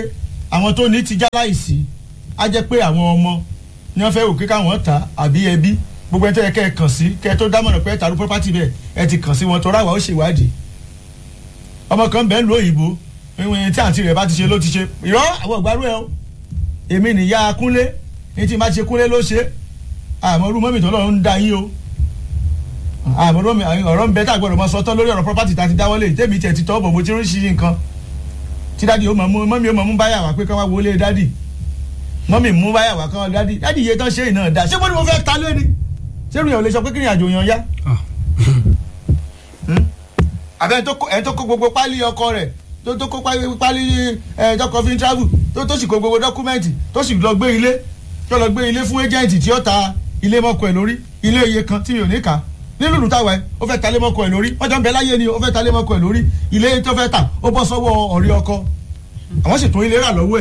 Speaker 1: àwọn tó ní ti já láìsí á jẹ́ pé àwọn ọmọ ni wọ́n fẹ́ wò kíkà wọ́n ta àbí ẹbí gbogbo ẹ̀ tó yẹ kẹ́ ẹ kàn sí kẹ́ ẹ tó dámọ̀ràn pé ẹ tàrú property bẹ́ẹ̀ ẹ ti kàn sí wọn tó ráwà ó ṣèwádìí ọmọ kan bẹ́ẹ̀ ń lo òyìnbó ìwọ̀n tí àǹtí rẹ̀ bá ti ṣe ló ti ṣe ìrọ́ àwọn ìgbàrú ẹ o èmi nìyá kúnlé ní tí n bá ti ṣe kúnlé ló ṣe àmọ́ orú mọ́mì tó lọ́run ń da yín o àmọ́ orú mọ́mì ọ̀rọ̀ ń bẹ tá a gbọ́dọ̀ mọ sọtọ́ lórí ọ̀rọ̀ property tá a ti dáwọ́lé tèmi tiẹ̀ ti tọ́ bọ̀ mo ti ń ṣí nǹkan tí dádì ó mọ̀ mú mọ́mì ó mọ̀ mú báyà wá pé ká wá wọlé dádì mọ́mì mú báyà wá kán dádì dádì iye tán ṣe ìná dá ṣé mo ní mo fẹ́ ta lé ni ṣé ìrìn ò lè sọ pé kí ni àjò yan yá
Speaker 2: Ah.
Speaker 1: àbẹ ẹni tó kó gbogbo pálí ọkọ rẹ̀ tó tó kó pálí pálí ẹ dọkọ fi ń travel tó tó sì kó gbogbo dọkúmẹ́ǹtì tó sì lọ gbé ilé tó lọ gbé ilé fún ẹjẹǹtì tí ó ta ilé mọ́kọ ẹ̀ lórí ilé iye kan tí mi ò ní kà nínú ìlú táwa ẹ ó fẹ́ ta ilé mọ́kọ ẹ̀ lórí wọ́n jọ ń bẹ láyé ni ó fẹ́ ta ilé mọ́kọ ẹ̀ lórí ilé tó fẹ́ ta ó bọ́ sọ́wọ́ ọ̀rẹ́ ọkọ àwọn sì tún ilé rà lọ́wọ́ ẹ̀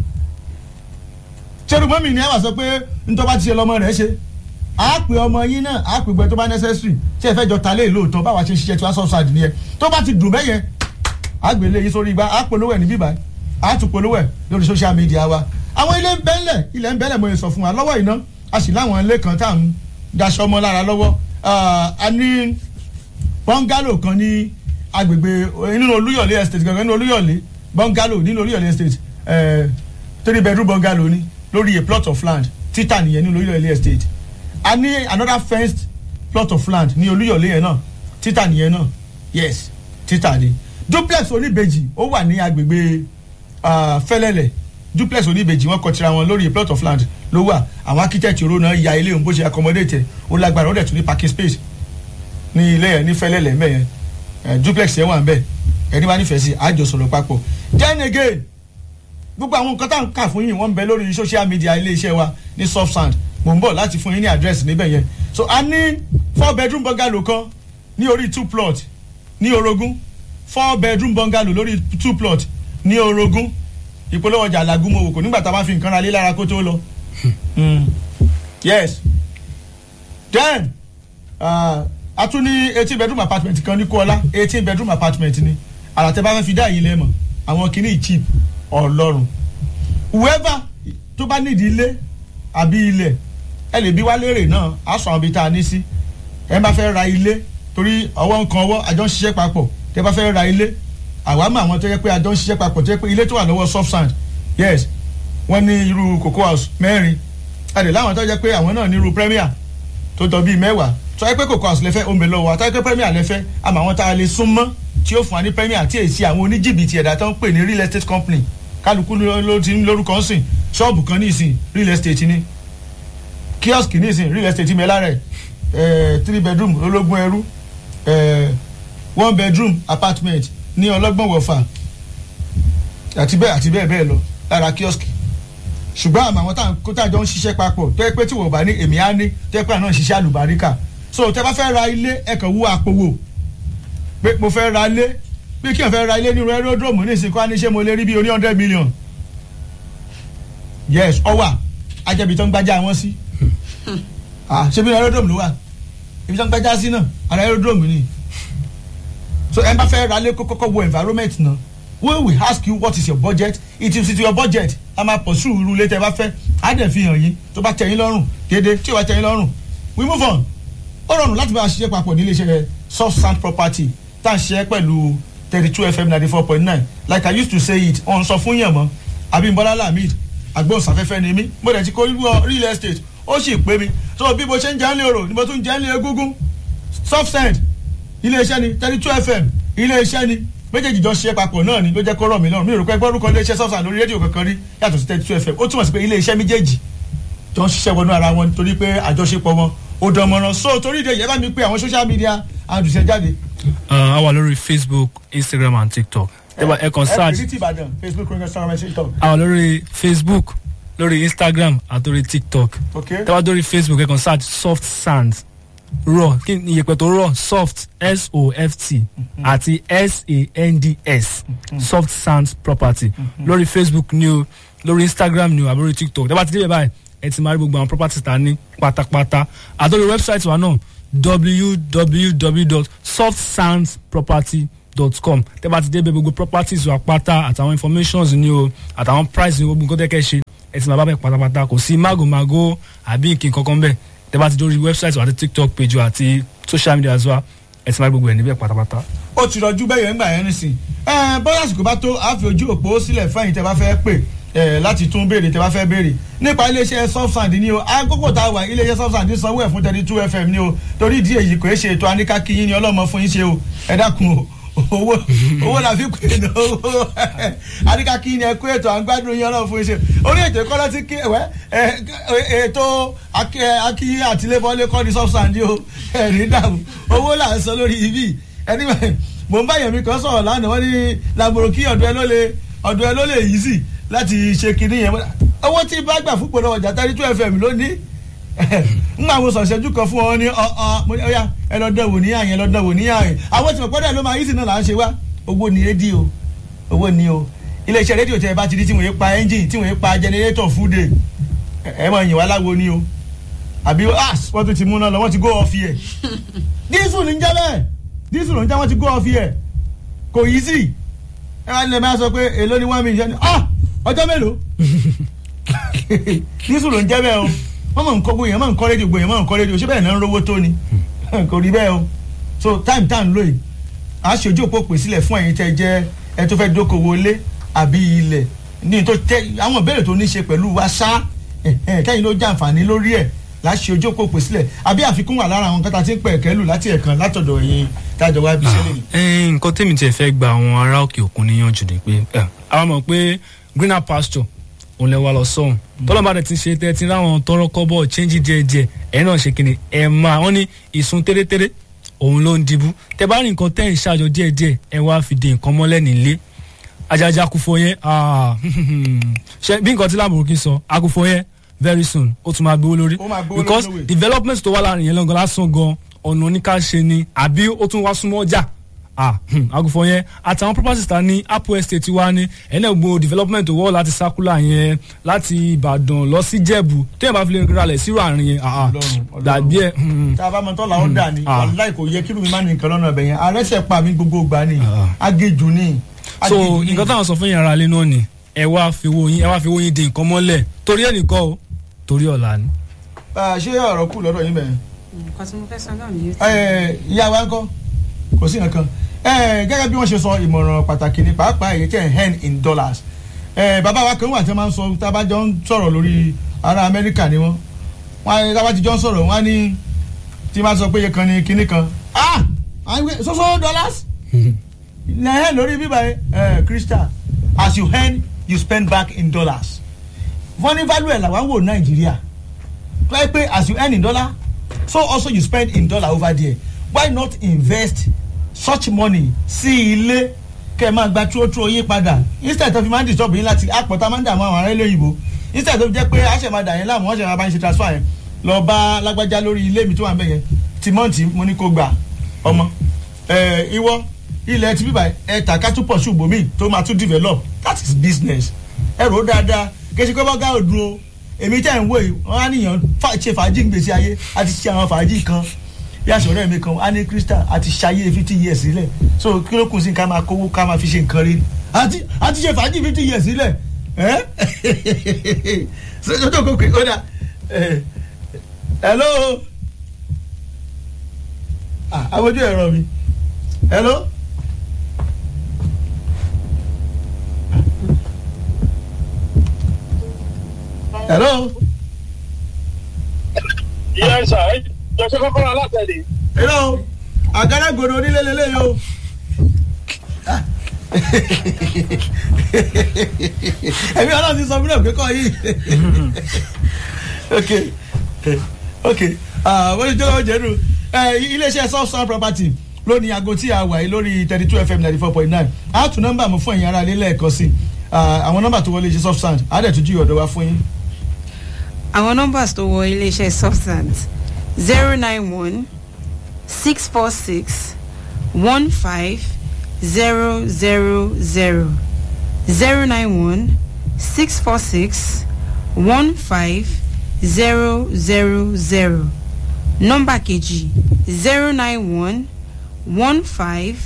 Speaker 1: ṣerú mọ́mì ni ẹ wà sọ pé ntọ́ bá ti ṣe lọ́mọ rẹ̀ ṣe a pè ọmọ yín náà a pè gbẹ tó bá necessary tí ẹ fẹ́ jọ ta lé lóòótọ́ báwa ṣe ń ṣiṣẹ́ tí wọ́n sọ̀sọ̀ àdìní ẹ tó bá ti dùn bẹ́yẹn a gbé lé yín sórí igbá a polówó ẹ̀ ní bíbá a tún polówó ẹ̀ lórí social media wa àwọn ilé ń bẹ́lẹ̀ ilẹ̀ ń bẹ́lẹ̀ mo yẹ sọ fún wa lọ́wọ́ iná a sì láwọn ilé kan tá à ń daṣọ ọmọ lára lọ́wọ́ a ní bọ́ngálò kan ní agbègbè nínú olúyọ̀lé estate gangan nínú olúyọ̀lé bọ́ngálò nínú olúyọ̀lé estate three bedroom bọ́ngálò ni lórí a plot of land títà nìyẹn nínú olúyọ̀lé estate a ní another fenced plot of land ní olúyọ̀lé yẹn náà títà nìyẹn náà yes títà ni duplex oníbejì ó wà ní agbègbè fẹlẹlẹ duplex oníbejì wọn kọtira wọn lórí a plot of land ló wà àwọn architect ro náà ya ilé òun bó ṣe accommodate ẹ ó lágbára ó dẹ̀ tún ní parking space ní ilé yẹn ní fẹlẹlẹ mẹ́yẹn duplex yẹn wà ń bẹ̀ ẹni bá nífẹ̀ẹ́ sí àjọ sọ̀rọ̀ papọ̀ then again gbogbo àwọn nǹkan tá à ń kà fún yín wọ́n ń bẹ lórí social media iléeṣẹ́ wa ní soft sand mò ń bọ̀ láti fún yín ní àdírẹ́sì níbẹ̀ yẹn so a ní four bedroom bungalow kan ní orí two plot ní orogún four bedroom bungalow lórí two plot ní orogún ìpolówó ọjà làgùnmọ̀ òkò nígbà tá a bá fi nǹkan ra lé lára kó tó lọ. yes then uh, a tún ní eighteen bedroom apartment kan ní kóọlá eighteen bedroom apartment ni àràtẹ́ bá fẹ́ fi dá yìí lẹ́mọ̀ àwọn kìíní cheap ọlọ́run whoever tó bá nídìí ilé àbí ilẹ̀ ẹ lè bí wá léèrè náà á sọ àwọn ibi tá a ní sí ẹ bá fẹ́ ra ilé torí ọwọ́ nǹkan ọwọ́ àjọ ń ṣiṣẹ́ papọ̀ tẹ bá fẹ́ ra ilé àwa mọ àwọn tó yẹ pé àjọ ń ṣiṣẹ́ papọ̀ tó yẹ pé ilé tó wà lọ́wọ́ soft sand yes wọ́n ní irú cocoa house mẹ́rin àdè láwọn tó yẹ pé àwọn náà ní irú premier tó tọ́ bíi mẹ́wàá tó yẹ pé cocoa house lẹ́fẹ́ omi lọ́wọ́ àtọ́ yẹ pé premier lẹ́fẹ́ àmọ́ àwọn tá a lè sún mọ́ tí ó fún wa ní premier tí èsì àwọn oníjìbìtì ẹ̀dá tó ń pè ní real estate company kálukú ló ti ń lórúkọ sìn ṣọ́ọ̀bù kan ní ìsìn real estate ni kiosk ní ìsìn real estate mi lára ẹ̀ three bedroom ológun ẹrú one bedroom apartment ní ọlọ́gbọ̀n wọ̀fà àti bẹ́ẹ̀ àti bẹ́ẹ̀ bẹ́ẹ̀ lọ lára kiosk ṣùgbọ́n àmọ́ àwọn táwọn kó tàjọ ń ṣiṣẹ́ papọ̀ tó yẹ pé tí wọ́n bá ní èmi á ní tó yẹ pé àná ń ṣiṣẹ́ àlùbáríkà so tẹ bá fẹ́ ra ilé ẹ kàn wú àpò wò pé mo fẹ́ ra ilé bí kí n fẹ́ ra ilé nínú aerodrome ní ìsìnkú á ní ṣé mo lè rí bí oní hundred million yes ọwà ajẹ́bi tó ń gbájá wọn sí ṣé bí aerodrome ló wà ibi tó ń gbájá sí náà ara aerodrome ni so ẹ bá fẹ́ ra ilé kọ́kọ́ wo environment náà we will ask you what is your budget it is your budget a máa pursue irú ilé tẹ bá fẹ́ á dẹ̀ fi hàn yín tó bá tẹ́ yín lọ́rùn déédéé tí ò bá tẹ́ yín lọ́rùn we move on ó rọrùn láti bá a ṣiṣẹ́ papọ̀ ní iléeṣẹ́ soft sand property tá à ń ṣiṣẹ́ pẹ̀lú thirty two fm ninety four point nine like i used to say it ọ̀n sọ fún yàn mọ́ abimbola lamid agbóhùnsáfẹ́fẹ́ ni mí mo dẹ̀ ti kó real estate ó sì pé mi so bí mo ṣe ń jẹ́ ń lé orò ni mo tún jẹ́ ń lé egúngún soft sand iléeṣẹ́ ni thirty two fm iléeṣẹ́ ni méjèèjì jọ ṣiṣẹ́ papọ̀ náà ni ló jẹ́ kó rọ̀ mí lọ́rùn mi ò rò pé gbọ́dúkọ iléeṣẹ́ soft sand lórí rédíò kankan rí yàtọ̀ sí thirty two fm ó túmọ̀ sí pé iléeṣẹ́ méjèèjì jọ ń ṣiṣẹ́ wọnú ara wọn torí pé àjọṣepọ̀ wọn ó dán mọ́rán so torí ìdè yẹn bá mi pé àwọn social media àdùsẹ̀ jáde.
Speaker 2: a wà lórí facebook instagram and tiktok ẹ kàn search
Speaker 1: ẹ ìbàdàn facebook instagram and tiktok.
Speaker 2: a wà lórí facebook lórí instagram àti lórí tiktok
Speaker 1: ok
Speaker 2: tẹ wá lórí facebook ẹ kàn search soft sand raw kí ni iyẹ̀pẹ̀ tó raw soft s-o-f-t àti s-a-n-d-s soft sand property lórí facebook ni o lórí instagram ni o àbí lórí tiktok tẹ bá ti dé báyìí ẹ ti máa rí gbogbo àwọn properties ta ní pátápátá àtọ́rí website wa náà www.softsandsproperty dot com tẹ́ bá ti débẹ̀ gbogbo properties wa pátá àtàwọn informations ni o àtàwọn price ni gbogbo nǹkan tẹ́ kẹ́ ṣe ẹ ti máa bá bẹ̀ pátápátá kò sí mágòmágó àbí nǹkan kankan bẹ́ẹ̀ tẹ́ bá ti dórí website wa àti tiktok page wa àti social media as well ẹ ti máa gbogbo ẹ̀ níbẹ̀ pátápátá.
Speaker 1: ó ti rọjú bẹ́ẹ̀ yẹn ń gbà yẹn nísìn ẹ bóyá àsìkò bá tó a fi ojú òpó sílẹ̀ fẹ́yìn tẹ́ bá fẹ́ pè ẹ láti tún béèrè tẹ́ bá fẹ́ béèrè nípa iléeṣẹ́ softsand ni o àkókò tá a wà iléeṣẹ́ softsand sanwó ẹ̀ fún thirty two fm ni o torí ìdí èyí kò é ṣe ètò aníkàkíyín ni ọlọ́mọ fún yín ṣe o ẹ dákun o owó owó la fi pè ní owó aníkàkíyín ni ẹ kó ètò à ń gbádùn yín ọlọ́mọ fún yín ṣe orí ètò ìkọ́lá ti kí ẹ̀wẹ́ ètò akíyín àtìlẹ́bọ̀lẹ́ kọ́ ni softsand o ẹ̀rí dàrú owó là ń sọ lórí ibi ẹni mò ń bá yẹ̀mí kan sọ̀rọ̀ lánàá wọ́n ní làbòrò kí ọ̀dọ̀ ẹ ló lè ọ̀dọ̀ ẹ ló lè yí sí láti ṣe kinní yẹn owó tí bá gbà fún pẹ̀lú ọjà thirty two fm lónìí n máa wo sọ̀ṣẹ́jú kan fún ọ ní ọ̀ya ẹ lọ dẹ̀wò ní àyẹn lọ dẹ̀wò ní àyẹn àwọn tí mo pọ́dọ̀ ló máa yí sí náà là ń ṣe wá owó ni rédíò owó ni o iléeṣẹ́ rédíò tẹ ẹ bá ti di tí wọ́n yé pa ẹ́ńjìn tí wọ́n yé pa jẹnẹrétọ̀ fúdè ẹ mọ̀ yìn wá láwo ni o àbí wọ́n tún ti mú náà lọ wọ́n ti gó ọ̀fi ẹ̀ dísù ní jẹ́ bẹ́ẹ̀ dísù ní jẹ́ wọ́n ti gó ọ̀fi ẹ̀ kò yí sí ẹ wá nílẹ̀ máa sọ pé èló ni one million ọjọ́ mélòó dísù ló ń jẹ́ bẹ́ẹ̀ o wọ́n mọ̀ ń kọ́ gbóyè wọ́n mọ̀ ń kọ́ rédíò gbóyè wọ́n mọ̀ ń kọ́ rédíò ṣé bẹ́ẹ̀ náà ń rówó tó ni kò rí bẹ́ẹ̀ o so time time lóye a ṣe ojú òpó pè sílẹ̀ fún ẹ̀yin tẹ́ jẹ́ ẹ tó fẹ́ dókòwò lé àbí ilẹ̀ ní tó tẹ àwọn ìbéèrè tó ní ṣe pẹ̀lú wa ṣá kẹ́yìn ló jàǹfààní lórí ẹ̀ láṣẹ ojú òpó pè sílẹ̀ àbí àfikún wà lára àwọn nǹkan tá a ti ń pẹ̀ kẹ́lù láti ẹ̀kan látọ̀dọ̀ yín tájọ wá bí sẹ́lẹ̀
Speaker 2: yìí. nǹkan tèmi tiẹ̀ fẹ́ gba àwọn ará òkè òkun níyànjú ni pé àwọn mọ̀ pé greener pasture òun lè wá lọ sọ́hun tọ́lọ́mọba rẹ̀ ti ṣe tẹ́ ti ráwọn tọrọ kọ́bọ̀ change díẹ̀ díẹ̀ ẹ̀ náà ṣe kíni ẹ̀ máa wọ́n ní ìsun tẹ́rẹ́tẹ́rẹ́ òun ló ń dìbú tẹ bá rí nǹkan tẹ́ ń ṣàjọ díẹ̀ díẹ̀ ẹ wá fi de nǹkan mọ́lẹ̀ nílé ajaja akufo yẹn ṣe bí nǹkan tí lámùrúkí sọ akufo yẹn very soon ó tún máa gbowó lórí because development tó wà láàrin yẹn lọ́gàn lásán gan ọ̀nà oníkàṣe ni àbí ó tún wá súnmọ́ ọjà ah agùnfọ̀ yẹn àtàwọn properties ta ní apple estate wa ní ẹ̀nà gbogbo development wọ́ láti sakula yẹn láti ìbàdàn lọ sí jẹ̀bù téèyàn bá fi lè ralẹ̀ sírò àárín yẹn ah dàbí ẹ̀.
Speaker 1: tá a bá mọ tọ́lá ó dà ní wàláì kò yẹ kí lómi má ní nǹkan lọ́nà ọbẹ̀ yẹn arẹ́sẹ̀ pa mí gbogbo gbà ní agéjù ní.
Speaker 2: so nǹkan táwọn sọ fún yàrá alẹ́ náà ni ẹ wá fi owó yín ẹ wá fi owó yín di nǹkan mọ́lẹ̀ torí ẹnìkan o torí ọ̀la ni.
Speaker 1: ṣé ọ̀rọ̀ kù lọ́dọ̀ yín bẹ̀rẹ̀.
Speaker 4: nǹkan tí mo fẹ́ sọ náà nìyẹn.
Speaker 1: ìyá wa ń kọ́ kò sí nǹkan gẹ́gẹ́ bí wọ́n ṣe sọ ìmọ̀ràn pàtàkì ní pàápàá èyí tẹ̀ hen in dollars bàbá wa kan wà tí wọ́n máa ń sọ tábàjọ́ ń sọ̀rọ̀ lórí ará amẹ́ríkà ni wọ́n wọ́n tábàjọ́ ń sọ̀rọ̀ wọ́n á ní tí wọ́n sọ pé iye kan ní kinní kan ah soso dollars na hen lórí bíbá ẹ crystal as you hen you spend back in dollars wọ́n ní value ẹ̀ làwọn wò nàìjíríà tó yẹ pé as you earn in dollar so also you spend in dollar over there why not invest such money sí ilé kẹ́ ẹ máa gba túrótúró yín padà instead tó fi máa ń disturb yín láti àpọ̀tá máa ń dààmú àwọn ará ilé òyìnbó instead tó fi jẹ́ pé àṣẹ máa dà yín láàmú wọ́n ṣe máa bá yín ṣe transfer yẹn lọ bá lágbájá lórí ilé mi tó wà ń bẹ̀ yẹn tìmọ́ǹtì mo ní kó gbà ọmọ ìwọ ilẹ̀ ti bíbà ẹ tà ká tún pọ̀ ṣùgbọ́n mi tó máa tún develop that is business ẹ rò ó dáadáa kèsì pé bọ́gá ò dúró èmi tẹ́ ń wò yìí wọ́n á níyàn ṣe fàájì ń gbèsè ayé àti ṣe àwọn fàájì kan yà sọ̀rọ̀ ẹ̀mí kan á ní crystal àti ṣayé fifty years sílẹ̀ so kí ló kù sí ká máa kówó ká máa fi ṣe nǹkan rí àti àti ṣe fàájì fifty years sílẹ̀ ẹ́ ṣèjọ́ tó kókè ó dà hello àbójú ẹ̀rọ mi hello. hello.
Speaker 5: yes sir jọ̀sẹ̀ kọ́kọ́rọ́ alátẹ̀lé.
Speaker 1: hello àgádágodo onílé lélẹ́yìí o. ẹ̀mí ọlọ́run ti sọ fún mi pé kọ́ yìí. ok ok wọ́n ti jọ́lọ́wọ́ jẹ́nu iléeṣẹ́ soft sound property lónìí aago tí a wà yìí lórí thirty two fm ninety four point nine a tún nọ́mbà mú fún ẹ̀yin ará ilé lẹ́ẹ̀kan sí àwọn nọ́mbà tó wọlé iṣẹ́ soft sound a dẹ̀ tún jí ọ̀dọ̀ wa fún yín.
Speaker 4: àwọn nọ́mbà tó wọ iléeṣẹ́ substance zero nine one six four six one five zero zero zero zero nine one six four six one five zero zero zero nọ́mbà kejì zero nine one one five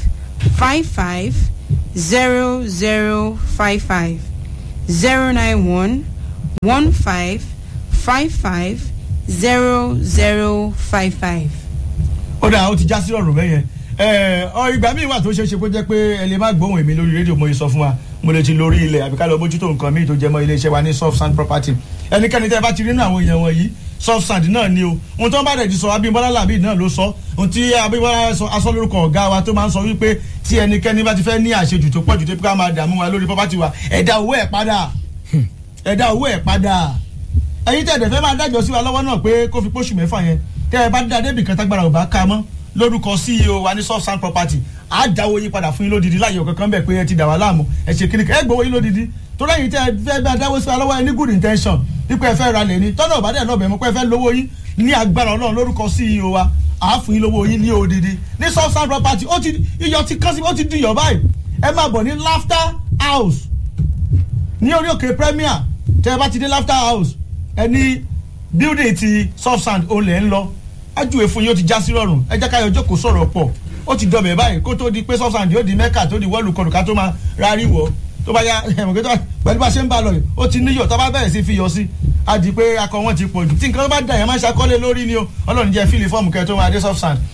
Speaker 4: five five zero zero five five zero nine one one five five five zero zero five five.
Speaker 1: ó dà ó ti já sí ọ̀rùn bẹ́yẹn ẹ ọ ìgbà míì wà tó ṣeé ṣe kó jẹ́ pé ẹ lè má gbóhùn èmi lórí rédíò mo yìí sọ fún wa mo lè ti lórí ilẹ̀ àbí ká lọ bójútó nǹkan míì tó jẹ mọ́ iléeṣẹ́ wa ní soft sand property ẹnikẹ́ni tẹ́ ẹ bá ti rí nínú àwọn èèyàn wọ̀nyí soft sand náà ni o ohun tó ń bá dẹ̀ ti sọ Abímbọ́lá làbí náà ló sọ ohun tí Abímbọ́lá sọ aṣọ lórúkọ ọ̀gá wa tó máa ń sọ wípé tí ẹnikẹ́ni bá ti fẹ́ ní àṣejù tó pọ̀jù tó pé ká máa dààmú wa lórí property wa ẹ dá owó ẹ̀ padà ẹ dá owó ẹ̀ padà ẹ̀yin tẹ̀ dẹ̀ fẹ́ máa dájọ́ sí wa lọ́wọ́ náà pé kó fi pósù mẹ́fà yẹn tẹ́ ẹ bá dá débì kan tágbára ò bá ká mọ́ lórúkọ ceo wa ní soft sand property á dáwọ́ yín padà fún yín lódìdí láyé ọ̀kankan bẹ̀ pé ẹ ti dà wá láàmú ẹ ṣe kíni ẹ gbowó yín lódìdí torí ẹ̀yin tẹ́ ẹ fẹ́ bá dáwọ́ sí wa lọ́wọ́ ẹ ní good intention dípò ẹ fẹ́ ra lẹ̀ ní tọ́nà ọ̀bádẹ́ náà bẹ̀ mọ́ pé ẹ fẹ́ lówó yín ní agbára ọlọ́run lórúkọ ceo wa á fún yín lówó yín ní odidi ní soft sand property ó ti iyọ̀ ti kán sí ó ti di iyọ̀ báyìí ẹ máa bọ̀ ní laughter house ní orí òkè premier tẹ́ ẹ bá ti dé laughter house ẹ ní building ti soft sand òun lẹ̀ ń lọ ájúwe fún yín ó ti já sí rọrùn ẹ jẹ́ káyọ̀ jókòó sọ̀rọ̀ pọ̀ ó ti dọ̀bẹ̀ báyìí kó tó di pé soft sand yóò di mẹ́kà tó di wọ́ọ̀lù kọlù ká tó máa rárí wọ̀ tó bá yá ẹ̀mọ̀kẹ́ tó pẹ̀lú bá ṣe ń bá lọ yìí ó ti níyọ̀ tó bá bẹ̀rẹ̀ sí fi yọ sí á di pé akọ wọn ti pọ̀ jù tí nǹkan bá dà yẹn máa ń ṣàkọlé lórí ni o ọlọ́run jẹ́ fíìlì fọ́ọ̀mù kẹ́ tó máa dé soft sand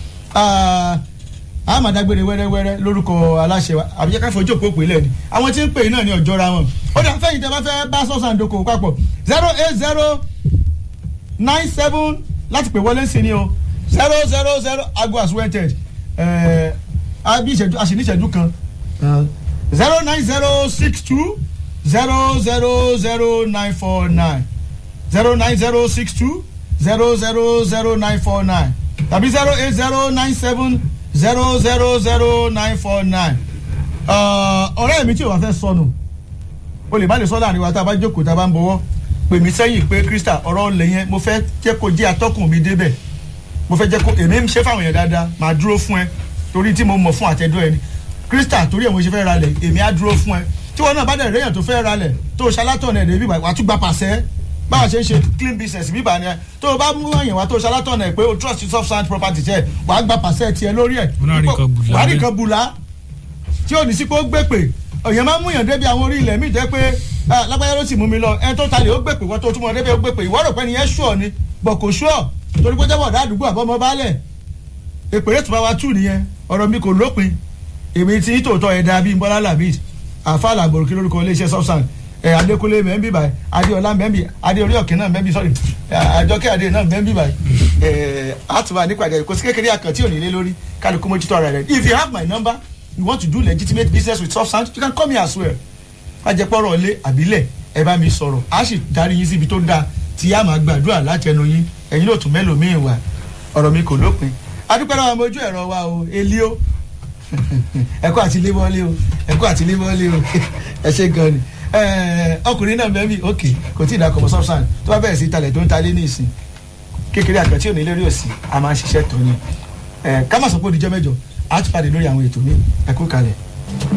Speaker 1: a máa dágbére wẹ́rẹ́wẹ́rẹ́ lórúkọ aláṣẹ wa àbíjẹ́ ká fojú òpó pèlè ni àwọn tí ń pè náà ni ọ̀jọ́ra wọn ó dà fẹ́yìn tẹ́ bá fẹ́ bá soft sand dókòwò papọ̀ zero eight zero nine seven láti pè wọlé sí ni o zero zero zero ago as wented ẹ abi ìṣẹ́jú a sì ní ìṣẹ́jú kan zero nine zero six two zero zero zero nine four nine zero nine zero six two zero zero zero nine four nine tàbí zero eight zero nine seven zero zero zero nine four nine ọ̀rẹ́ mi tí o bá fẹ́ sọnù o lè má lè sọ láàrin wa tá a bá jókòó tá a bá ń bọ̀wọ́ pè mí sẹ́yìn pé krista ọ̀rọ̀ ọ̀lẹ̀ yẹn mo fẹ́ jẹ́ kó jẹ́ atọ́kùn mi débẹ̀ mo fẹ́ jẹ́ kó èmi ń ṣe fáwọn èèyàn dáadáa màá dúró fún ẹ torí tí mo mọ̀ fún àtẹ̀dọ́ ẹni krista torí ẹ̀ mo ṣe fẹ́ ralẹ̀ èmi á dúró fún ẹ tí wọn náà bá dẹ̀ réyàn tó fẹ́ ralẹ̀ tó ṣalátọ̀nà ẹ̀ débi wàá tún gba pàṣẹ báwa ṣe ń ṣe clean business bíbà ni ẹ tó o bá mú èèyàn wá tó ṣalátọ̀nà ẹ̀ pé o trust soft sand property jẹ́ wàá gba pàṣẹ tiẹ̀ lórí ẹ̀
Speaker 2: Wọn náà rí nǹkan bùlá
Speaker 1: wàá rí
Speaker 2: bẹ́ẹ̀.
Speaker 1: nǹkan bùlá tí ò ní sí pé ó gbé pè èèyàn máa ń múyàn débi àwọn orí ilẹ̀ míì jẹ́ pé ah, lágbájá ló sì mú mi lọ ẹ tó talè ó gbé pè wọ́n tó túmọ̀ débi ó gbé pè ìwọ rò pé ni yẹn ṣùọ̀ ni bọ̀ kò ṣùọ̀ torí pé jẹ́wọ́ ọ̀dà àdúgbò àbọ̀mọ́ baálẹ̀ èpèrè tó bá wa tù nìyẹn ọ̀rọ̀ mi kò lópin èmi tí tòótọ́ ẹ̀dá bíi bọ́lá làbíd àfàlà àgbòròkè lórúkọ iléeṣẹ́ subsan ẹ̀ adékúnlé mẹ́ńbì báyìí adéọlá mẹ́ńbì adéorí ọ̀kẹ́ náà mẹ́ńbì sọ́rí àjọkẹ́ adé náà mẹ́ńbì báyìí ẹ̀ àtúbà nípàdé kò sí kékeré àkàntì òní lé lórí kálukú mójútó ara rẹ̀ if you have my number you want to do legitimate business with subsan you can call me as well ajẹpọ̀rọ̀ ilé àbílẹ̀ ẹ bá mi sọ̀rọ̀ a sì darí yín síbi tó dáa tí a máa gbàdúrà láti ẹnu yín ẹ̀yin ló tún mẹ́lòmíì wà ọ̀rọ̀ mi kò lópin adúpẹ́ náà mojú ẹ̀rọ wa o elio ẹ̀kọ́ àti lébọ́lé o ẹ̀kọ́ àti lébọ́lé o ẹ ṣe gan ni Ẹ̀, ọkùnrin náà bẹ́ẹ̀ bí ok kò tí ì dákọ̀ mọ́ subsan tó bá bẹ̀rẹ̀ sí talẹ̀ tó ń talé ní ìsìn kékeré àkàntì òní lórí òsì a máa ń ṣiṣẹ́ tó ni ẹ̀ ká má sọ pé ó dijọ́ mẹ́jọ a ti pàdé lórí àwọn ètò mi ẹ̀kú kalẹ̀.